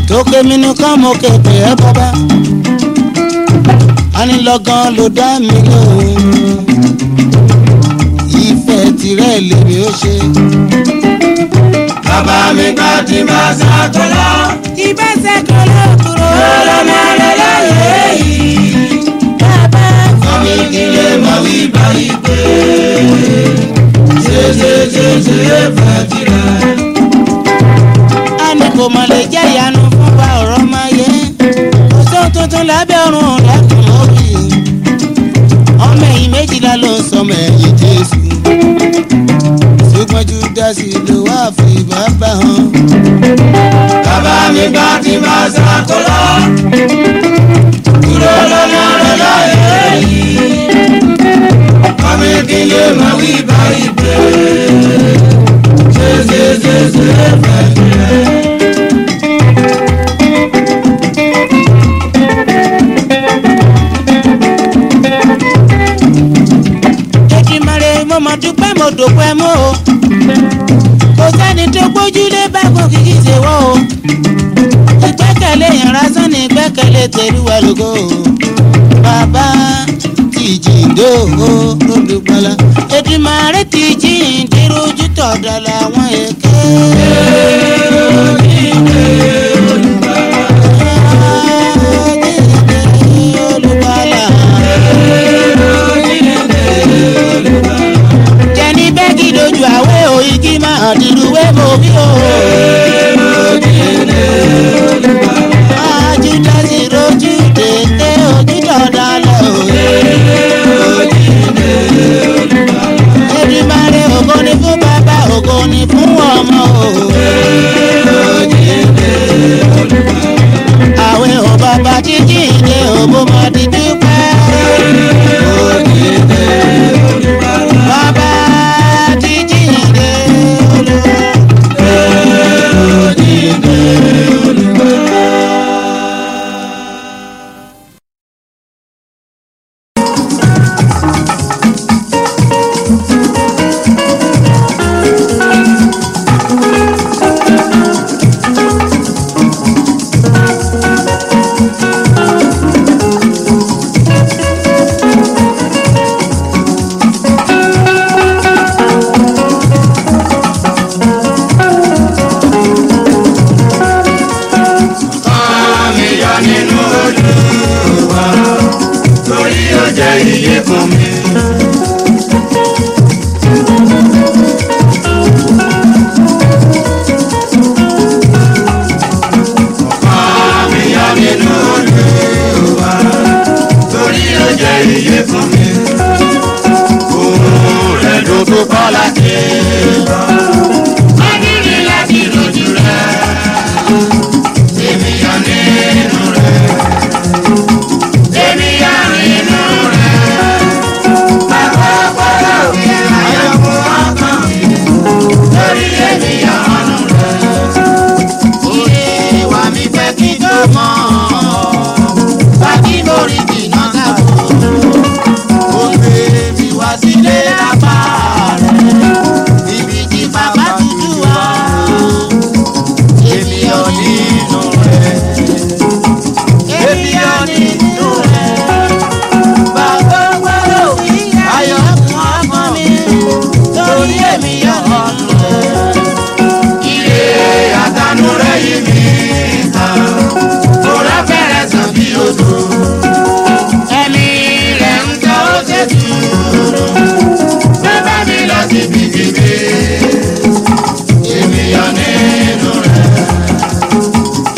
tókè mi nìkan mo képe ẹ bàbá anilọ́gán ló dá mi lóhùn ìfẹ́ tirẹ̀ lèmi ó ṣe. bàbá mi gbà tí bá ṣàkólá. ìbẹ́sẹ̀ kan ló kúrò lọ́lọ́mọ rẹ̀ láyé yìí. bàbá Mami kí lè mọ wí báyìí pé ṣe ṣe ṣe ṣe fẹ́ tirẹ̀. a ní kò mọ̀ lè jẹ́ ìyanu fún wa ọ̀rọ̀ máa yẹ kò sóhun tuntun lábẹ́ ọ̀run lẹ́kùn lórí ọmọ ẹ̀yìn méjìlá ló ń sọmọ ẹ̀yìn jésù ṣùgbọ́n júdásì ló wá fi bàbá hàn. Bàbá mi gbà tí bá ṣàkólá. Kúrò lọ́mọ rẹ̀ láyé yìí. Mami kí lè mọ wí báyìí pé ṣe ṣe ṣe ṣe fẹ́ tirẹ̀. Èdìmàrè mo mọ̀ dúpẹ́ mo dòpẹ́ mọ́ o. Kò sẹ́ni tó gbójúlé bákan kìkì ṣe wọ́ o. Ìgbẹ́kẹ̀lé yẹn lásán ni ìgbẹ́kẹ̀lé tẹ̀lúwa lógo o. Bàbá ti jíǹde o lódùgbọ́lá. Èdìmàrè ti jíǹde rojú tọ̀dọ̀ làwọn èké. Jíǹde olùgbàlà. jẹni bẹ́ẹ̀gì lójú àwẹ̀ òyìnkì máa dìrúwé mo bí o. Ajú dásì rojú tètè ojú dọ̀dà lọ òye. Èdùmàrè ògo ni fún bàbá ògo ni fún ọmọ o. Àwẹ̀ ò bàbá jíjí ìdè òbó máa di dúpẹ́. Bàbá jíjí ìdè olúwa. Àmì yọ nínú Olúwa torí ó jẹ́ iye fún mi. Àmì yọ nínú Olúwa torí ó jẹ́ iye fún mi. Òun rẹ̀ ló tó kọ́ láti lọ. Adúlé láti rojú rẹ̀. Èmi yọ nínú rẹ̀. Èmi yọ nínú rẹ̀. Bàbá ọpọlọ mi ayọ̀ fún ọkàn mi. Lórí èmi yọ nínú rẹ̀. Ìwà mi fẹ́ kí tó mọ̀ Bàbí mo rí jìnnà sábò. Ó gbé mi wá sílé lápá rẹ̀. Ibi tí bàbá tutù wá. Èmi ò nínú rẹ̀. Èmi ò nínú rẹ̀. Bàbá gbọ́dọ̀ wí ayọ̀ fún ọmọ mi. Torí èmi yọ̀ nínú rẹ̀. Ire àtànú rẹ̀ yí mi ká. Kóra fẹ́rẹ̀ sàn bí odò. Ẹ̀mí rẹ̀ ń jẹ́ ó ṣe dúró. Bàbá mi lọ síbi kíbi. Èmi yọ nínú rẹ̀.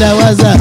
tawaza.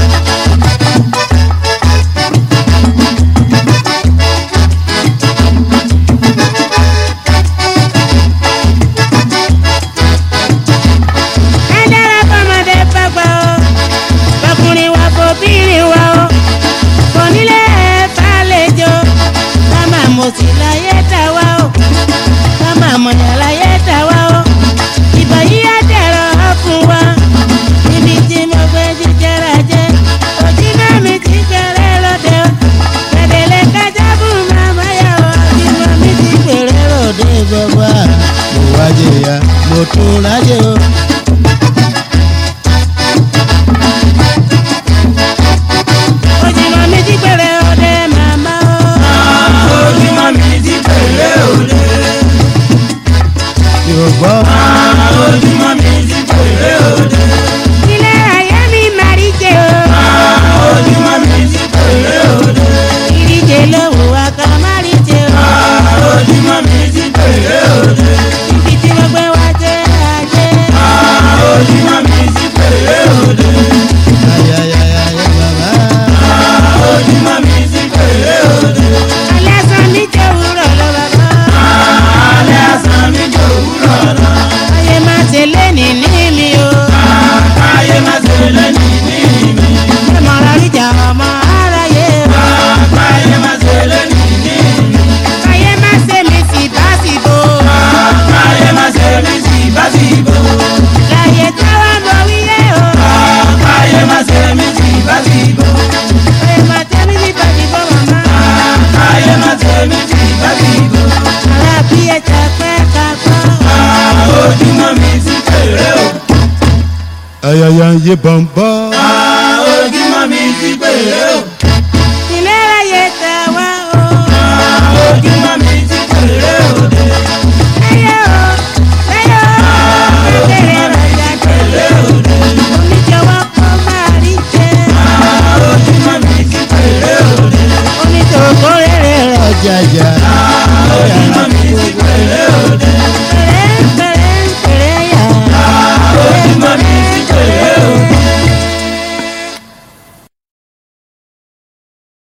ẹ dára fọmọdé fàgbà o fọkùnrin wa fòbìnrin wa o fònílé fàlejò kámá mọ̀sí láyé tà wá o kámá mọ̀yà láyé tà wá o ìbà yìí á dẹ̀rọ̀ ọ́ fún wa ibi tí mo gbé jíjẹrà jẹ ojú náà mi ti gbẹrẹ lóde o gbẹdẹlẹ kájà fún màmá yà o ìmọ̀ mi ti gbẹrẹ lóde gbogbo à. mo wájẹ ya mo tún rájẹ o. ojúmọ̀ mi ti gbẹrẹ lóde màmá o. ojúmọ́ mi ti pèlè òde. mi ò gbọ́. ojúmọ́ mi ti pèlè òde. ilé ayé mi máa rí jẹ o. ojúmọ́ mi ti pèlè òde. ìríjẹ lówó wa ká má rí jẹ o. ojúmọ́ mi ti pèlè òde. ibi tí mo gbé wá jẹ ajé. ojúmọ́ mi ti pèlè òde. ayayaya bàbá. ojúmọ́ mi ti pèlè òde. alẹ́ sàn mi jẹ́ òwúrọ̀ lọ bàbá. alẹ́ àsán mi jò wúrọ̀ lọ. ayé máa ṣe léni ní mi o. káyé má ṣe lẹ́ni ní mi. ṣé mo rà ríjà ọmọ aráyé o. káyé má ṣe lẹ́ni ní mi. ayé máa ṣe mi sì bá sì bò. káyé má ṣe mí sí básìbò. láyé táwa mọ wíyé o. káyé má ṣe mí sí básìbò. ayé máa ṣe mi sì bá sì bò màmá. káyé má ṣe mí sí básìbò. àrà bí ẹja pẹ́ ká gbọ́. ojúmọ́ mi ti pèlè òde. ayaya yé bọ̀m̀bọ̀.